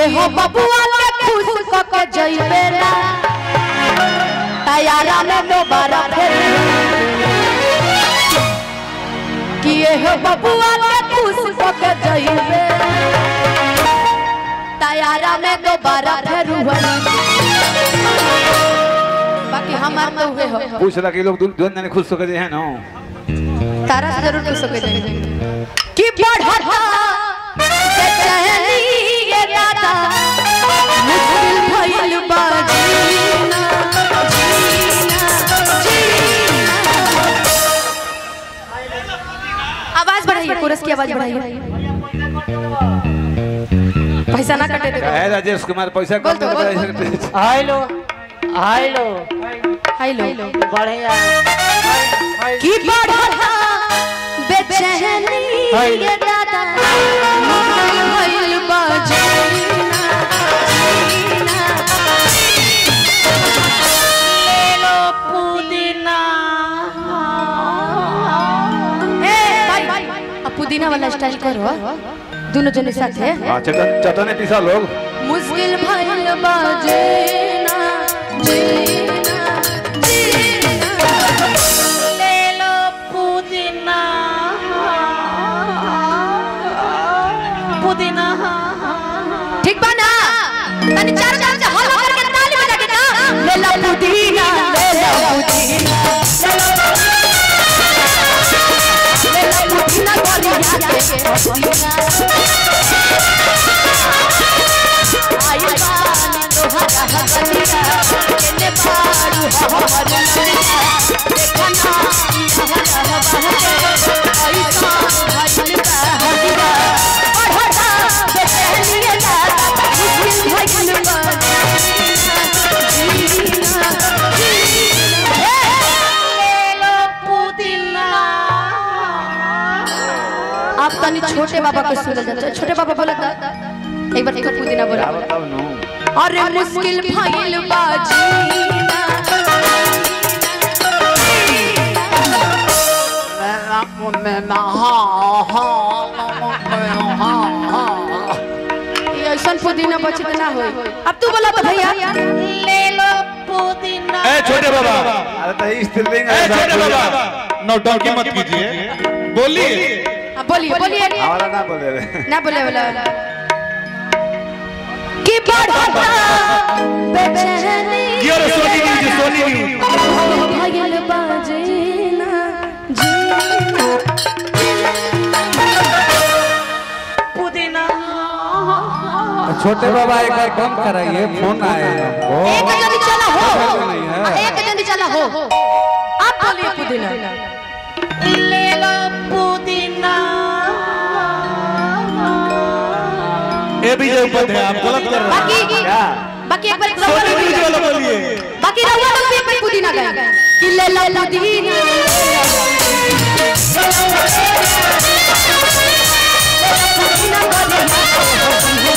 हो बबुआ के खुश क के जइबे ना तैयारा में दोबारा फिर किए हो बबुआ के खुश क के जइबे तैयारा में दोबारा फिर बाकी हमार तो हुए हो पूछ रहा कि लोग दु- दुल्हन जाने खुश होकर है ना तारा से जरूर पूछ सके जाएंगे कि बढ़ता बेचैनी ये दादा मुश्किल भइल बा जीना जीना जीना आवाज बढ़ाइए कोरस की आवाज बढ़ाइए पैसा ना कटे देखो है राजेश कुमार पैसा बोल कम तो, कर बोल, बोल, दे हेलो हेलो हेलो बढ़िया कि बढ़ता बेचैनी ये दादा मुश्किल भइल बा जीना जीना हेलो पुदीना ए भाई अब पुदीना वाला स्टाइल करो दोनों जने साथे हाँ चटन चटने पीसा लोग मुश्किल भइल बा जीना जीना जीना हेलो पुदीना पुदीना ठीक बा ना तनी चार चार से हल्ला करके ताली बजा के ना ले ला पुदीना ले ला पुदीना ले ला पुदीना गोरिया के पुदीना आई बानी तोहरा हसनिया केने बारू हमर ललिया देखना हमारा बहके ऐसा भइल बा हदिया बढ़ता बेचैनिया दादा मुश्किल भइल बा जीना जीना हेलो पुदीना आप तनी छोटे बाबा के सुन जाते छोटे बाबा बोला था एक बार एक बार पुदीना बोला बताओ नो अरे मुश्किल भइल बा जीना ये ऐसन पुदीना बचत ना होई अब तू बोला तो भैया हेलो पुदीना ए छोटे बाबा अरे तो इस स्त्रीलिंग ए छोटे बाबा नौटंकी मत कीजिए बोलिए अब बोलिए बोलिए हमारा ना बोले रे ना बोले वाला कि बढ़ता बेचैनी ये रे सोनी न्यूज सोनी न्यूज भइल बा जीना जीना पुदीना छोटे बाबा एक बार कम कराइए फोन आए हमको एक जल्दी चला हो नहीं है। एक जल्दी चला हो आप बोलिए पुदीना हेलो पुदीना ए विजय उपाध्याय आप गलत कर रहे हैं बाकी बाकी एक बार रउआ सोनी लोग न्यूज भी- वाला बोलिए बाकी रउआ लोग भी एक बार पुदीना गाए कि ले ला पुदीना पुदीना बोलिए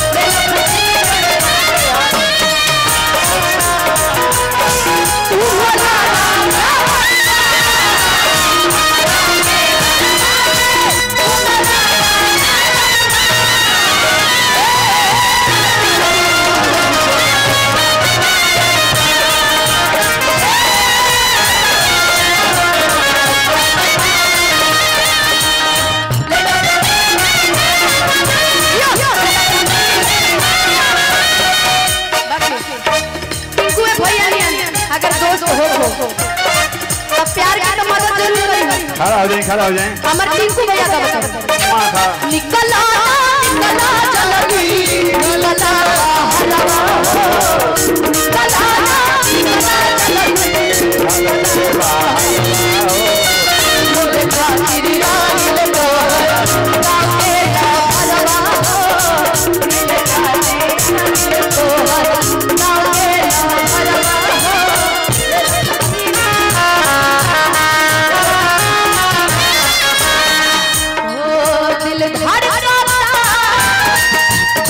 टिंकू है भैया नहीं अगर दोस्त हो हो तब प्यार की तो मदद जरूर रही खड़ा हो जाए खड़ा हो जाए हमारे टिंकू भैया का बताओ वहाँ खड़ा निकला निकला चलगी निकला हलवा निकला निकला चलगी मोरे खातिर आइल तोहर काके हलवा मोरे खातिर आइल तोहर काके हलवा ओ दिल धड़कता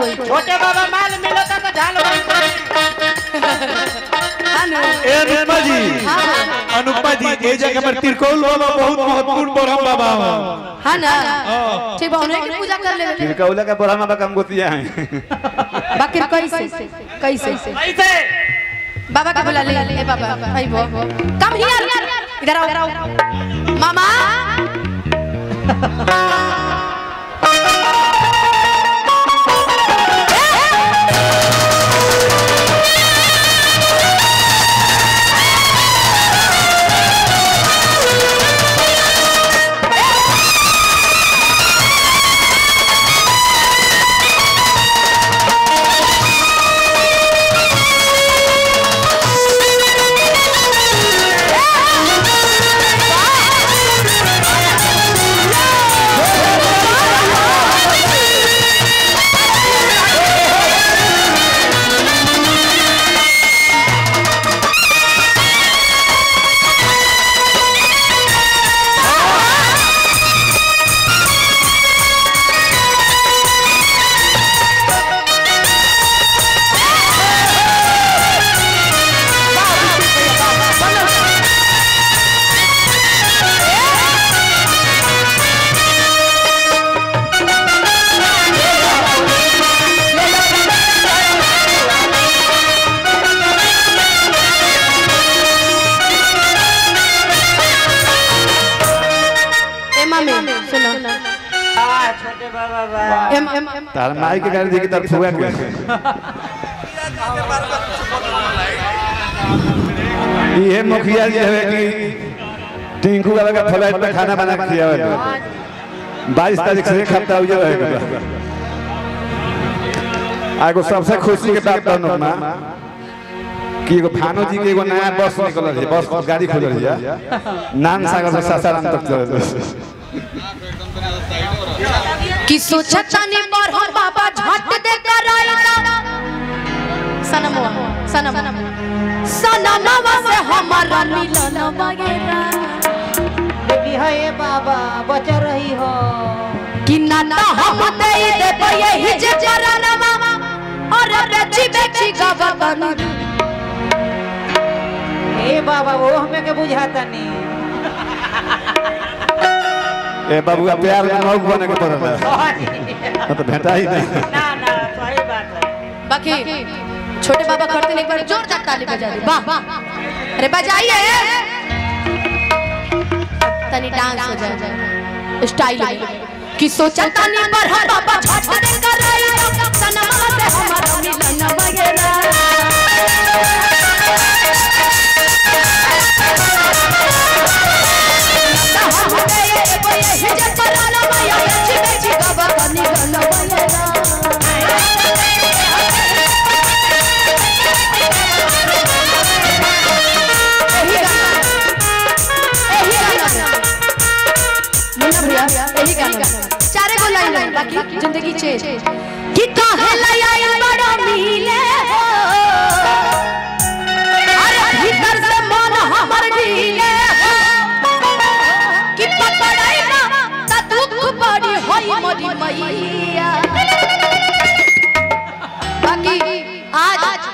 होई छोटे बाबा माल मिलता तो झाल बंद हानो ए अनुपमा जी हां अनुपमा जी ए जगह पर तिरकोल बाबा बहुत महत्वपूर्ण ब्रह्म बाबा हो हां ना ठीक बा उन्हें की पूजा कर ले तिरकौला का बोरा में कम गोतिया है बाकी कैसे कैसे कैसे बाबा का बुला ले ए बाबा आई बो कम हियर इधर आओ मामा ए मामी सुनो छोटे बाबा बा एम एम तार माई के गाड़ी देखी तार फुआ के ये मुखिया जी है कि टिंकू बाबा का फ्लाइट पे खाना बना के खियावे बाईस तारीख से एक हफ्ता हो जाए आगो सबसे खुशी के बात कहनो ना कि एगो भानु जी के एगो नया बस निकलल है बस गाड़ी खुलल है नान सागर से सासाराम तक चलल है कि सोचतानी पर हम बाबा झट दे कर आइला सनमवा सनम सनमवा से हमारा मिलन वगैरह देखी है ये बाबा बचा रही हो कि नाता हम दे दे यही जे चरणवा और बेची बेची गवन ए बाबा वो हमें के बुझाता नहीं ए बाबूआ प्यार में मौक बने के पड़ल है तो भेटा ही नहीं ना ना सही बात है बाकी छोटे बाबा करते नहीं एक बार जोरदार ताली बजा दे वाह अरे बजाइए तनी डांस हो जाए स्टाइल कि सोचा तनी पर हम बाबा झट दे कर रही सनमा से हमारा मिलन वगैरह हम दे ये ये जे पराला माया बेची बेची बाबा बनी गन वगैरह यही गाना यही गाना मुन्ना भैया यही गाना चारे को लाइन है बाकी जिंदगी चेंज कि काहे लाया बड़ा मिले हो अरे भीतर से मन हमर ढीले हो कि पकड़ाई ना ता दुख बड़ी होई मोरी मैया बाकी आज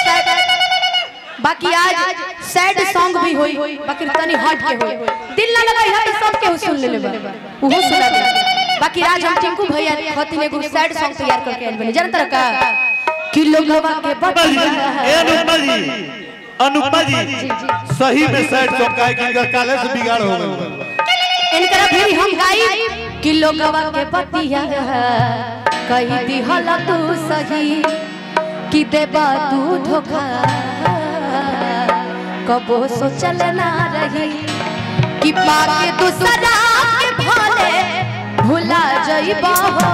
बाकी आज सैड सॉन्ग भी होई बाकी तनी हट के होई दिल ना लगाई है तो सब के सुन ले लेबा उहो सुना दे बाकी आज हम टिंकू भैया खतिन एगो सैड सॉन्ग तैयार करके आइल बनी जानत रहा का कि लोगवा के अनुपमा जी ए अनुपमा जी अनुपमा जी सही में सैड सॉन्ग का है कि इनका काले से बिगाड़ हो गया इनकरा भी हम गाई कि लोगवा के पतिया कही दिहल तू सही कि देबा तू धोखा कबो सोचल ना रही कि पाके दूसरा के भले भुला जइबा हो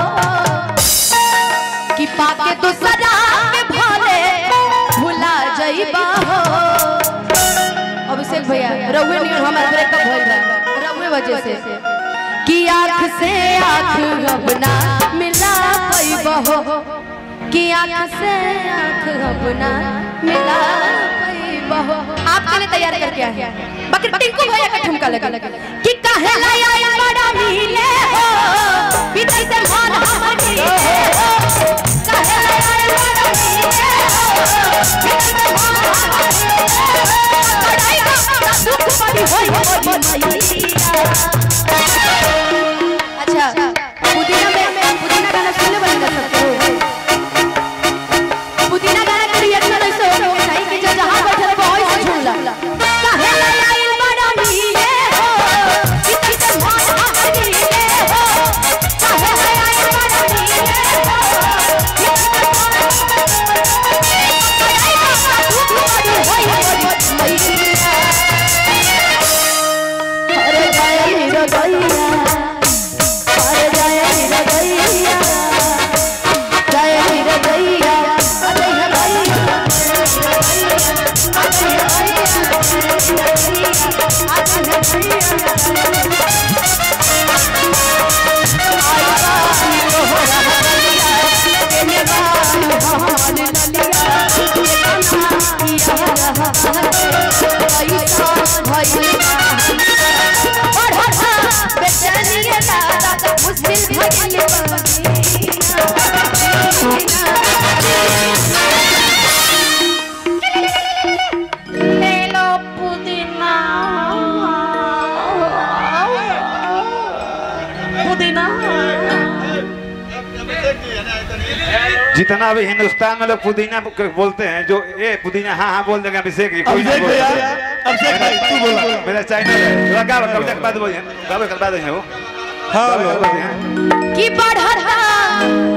कि पाके दूसरा के भले भुला जइबा हो अभिषेक भैया रउए नहीं हमारा ब्रेकअप भइल बा रउए वजह से कि आँख से आँख अपना मिला पैबा हो कि आँख से आँख अपना मिला पैबा हो आपके लिए तैयार करके आए हैं बाकी टिंकू भैया का ठुमका लगा कि काहे लाया बड़ा मिले हो विदेश से मन हमर मिले हो काहे मैया अच्छा पुदीना में पुदीना गाना सुनले बनेगा सबको पुदीना गाना के रिएक्शन ऐसे हो हो चाहिए कि जो जहां बैठल हो वहीं से झूमला काहे ललाई बड़ा नीले हो किसी के भाग हरी ले हो काहे ललाई बड़ा नीले हो अरे जय हीरो गैया अरे जय हीरो गैया जय हीरो गैया अरे हीरो मुश्किल ले लो पुदीना पुदीना जितना भी हिंदुस्तान में लोग पुदीना ब- बोलते हैं जो ए पुदीना हाँ हाँ बोल देंगे अभिषेक जी कोई नहीं अभिषेक भैया बोलता अभिषेक भाई तू बोला मेरा चैनल है थोड़ा गाओ कविता के बाद बोलिए गाओ के बाद है वो हाँ गाओ के बाद बोलिए कि बढ़ता